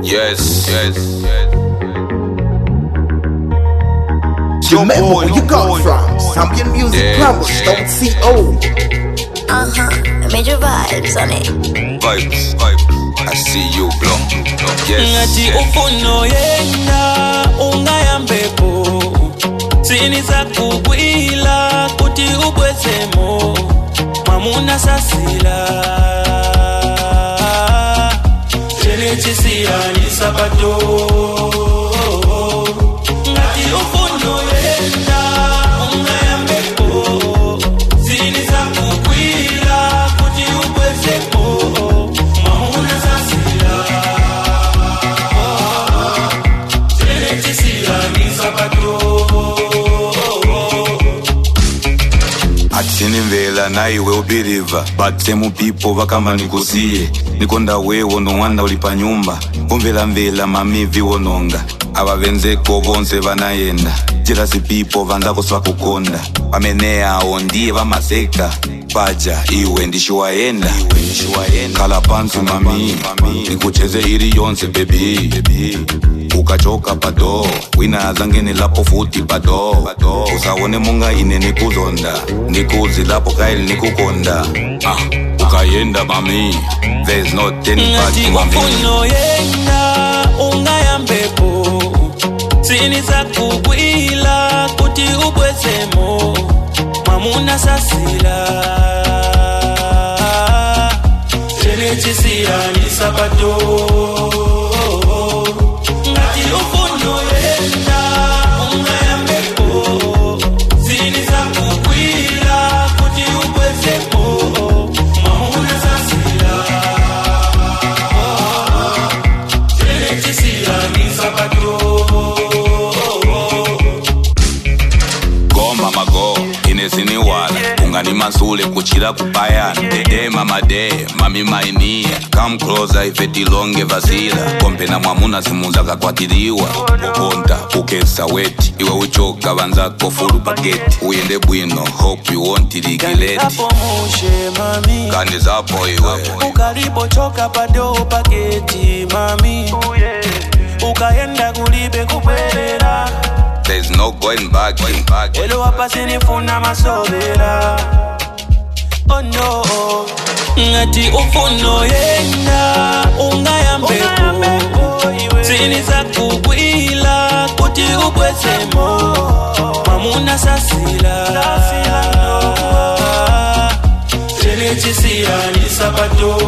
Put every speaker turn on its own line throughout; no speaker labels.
Yes, yes, yes.
Remember where you got it from. Zambian Music
Yeah,
Plumbers,
yeah.
don't see old.
Uh huh. Major vibes on it.
Vibes, vibes. I see you blow. Yes,
ngati
yes.
ufuno yenda ungayambepo siniza kugwila kuti ubwezemo mwamuna sasila chenechisiyani sabato ngati ufuno yenda ungayambepo siniza kugwila kuti ubwezemo mwamuna sasila
atinimvela naiwe ubiriva but semu pipo vakamba nikusiye nikonda wewo nowanda uli pa nyumba umvelamvela mamivi wononga avavenzeko vonse vanayenda jirasi pipo vandakoswa kukonda pamene awo ndiye vamaseka paja iwe ndishiwayenda khala pansi mami nikucheze iri yonse bebi ukachoka pado wina azangeni lapo futi pado usaone munga ine nikuzonda nikuzi lapo kaili nikukonda ah, ukayenda mami there's no turning back
ngati
mami
ufuno yenda ungayambepo siniza kugwila kuti ubwezemo mwamuna sasila chenechisiyani sabato ngati ufuno yenda ungayambepo siniza kugwila kuti ubwezemo mwamuna sasila
goma mago inesiniwala ungani masule kuchira kupayana dede mama de mami mainiya come closer ife tilonge vasila kompena mwamuna zimuza kakwatiriwa ukonta ukesa weti iwe uchoka vanzako fulu paketi uyende bwino hope you won't regret
Hapo mushe mami
kani zapo iwe
ukalipochoka pado paketi mami ukaenda kulibe kupwelela
there's no going back, going back.
elo hapa sinifuna masobera oh no ngati ufuno yenda ungayambepo siniza kugwila kuti ubwezemo mwamuna sasila chenechisiyani sabato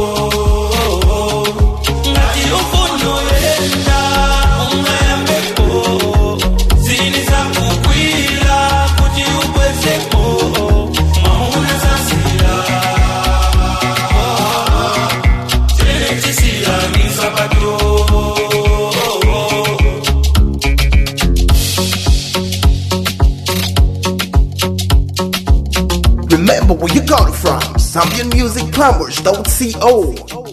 ngati ufuno yenda ungayambepo siniza kugwila kuti ubwezemo mwamuna sasila chenechisiyani sabato
Remember where you got it from. Zambian Music Plumbers, don't see old.